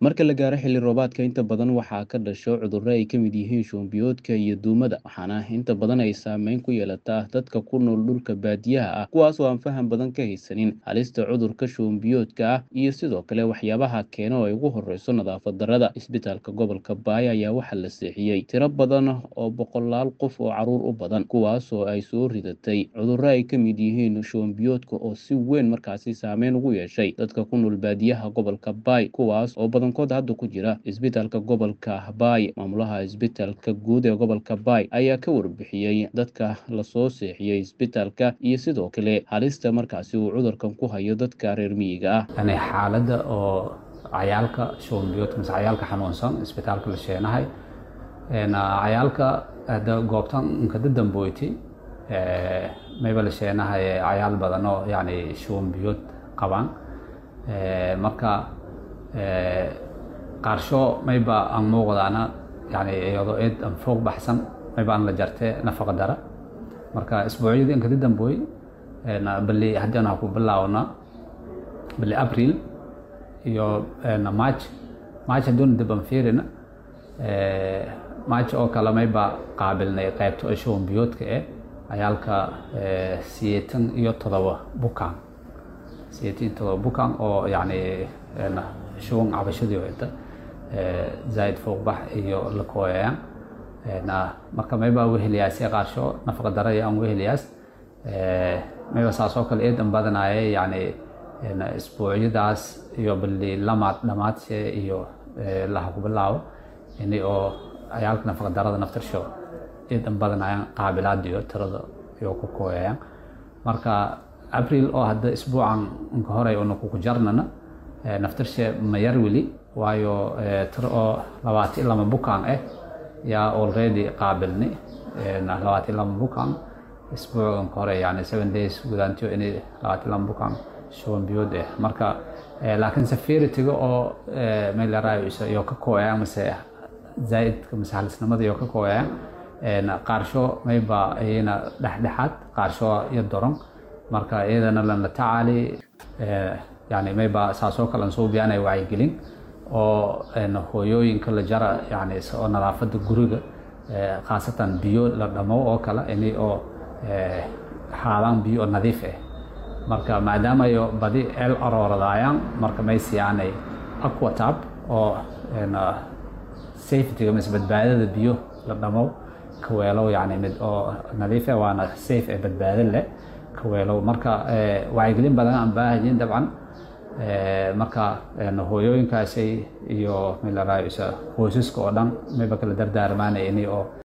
marka la gaaro xilli roobaadka inta badan waxaa ka dhasho cudurro ay ka mid yihiin shuban biyoodka iyo duumada waxaana inta badan ay saameyn ku yeelataa dadka ku nool dhulka baadiyaha ah kuwaas oo aan faham badan ka haysanin halista cudurka shuban biyoodka ah iyo sidoo kale waxyaabaha keena oo ay ugu horeyso nadaafad darrada isbitaalka gobolka baaya ayaa waxaa la seexiyey tiro badan oo boqolaal qof oo caruur u badan kuwaas oo ay soo ridatay cudurro ay ka mid yihiin shuban biyoodka oo si weyn markaasi saameyn ugu yeeshay dadka ku nool baadiyaha gobolka baay kuwaas oo badankood hadda ku jira isbitaalka gobolka baay maamulaha isbitaalka guud ee gobolka baay ayaa ka warbixiyey dadka lasoo seexiyey isbitaalka iyo sidoo kale halista markaasi uu cudurkan ku hayo dadka reer miyiga ah yani xaaladda oo cayaalka shuban biyoodka mise cayaalka xanuunsan isbitaalka la sheenahay cayaalka hadda goobtan inkada damboyti mayba la sheenahay cayaal badan oo yani shuban biyood qabaan marka qaarsho mayba aan muuqdaana yani iyadoo eed aan foog baxsan mayba aan la jarte nafaqa dara marka isbuucyadii inkada dambooy bali haddii aan ku bilaawna bali april iyo march march hadduuna dib aan fiirina march oo kale mayba qaabilnay qaybta oo shuban biyoodka eh cayaalka siyeetan iyo todoba bukaan siyeetan iyo todoba bukaan oo yani shuban cabashadii wata zaaid fuuqbax iyo la kooyayaan marka mayba weheliyaasee qaarsho nafaqa daraya aan weheliyaas mayba saas oo kale eedan badanaaye yani isbuucyadaas iyo bali lamaad dhamaadse iyo laha ku bilaabo ini oo cayaalka nafaqa darada naftarsho eedan badanayaan qaabilaadiyo tirada iyo ku kooyayaan marka april oo hadda isbuucan inka horey una kuku jarnana naftarshe ma yar weli waayo tiro oo labaatan lama bukaan ah yaa already qaabilni labaatan lama bukaan isbuucanka hore yani seven days gudaantiyo inay labaatan lama bukaan shuban biyood ah marka laakiin safarityga oo meelarayo iyo ka kooyayaan mase zaaidka mase halisnimada iyo ka kooyayaan qaarsho mayba iyana dhexdhexaad qaarsho iyo doron marka iyadana lana tacaali yani mayba saasoo kale aan soo biyaanaya wacyigelin oo hooyooyinka la jara yani oo nadaafadda guriga khaasatan biyo la dhamo oo kale ini oo haadaan biyo oo nadiif ah marka maadaama ayo badi el arooradayaan marka may siyaanay aquatab oo safetyga mise badbaadada biyo la dhamo kaweelow yani mid oo nadiif ah waana safe ee badbaado leh kaweelow marka wacyigelin badan aan baahayin dabcan marka hooyooyinkaasi iyo milaraayo qoysaska oo dhan mayba kala dardaarmaanaya ini oo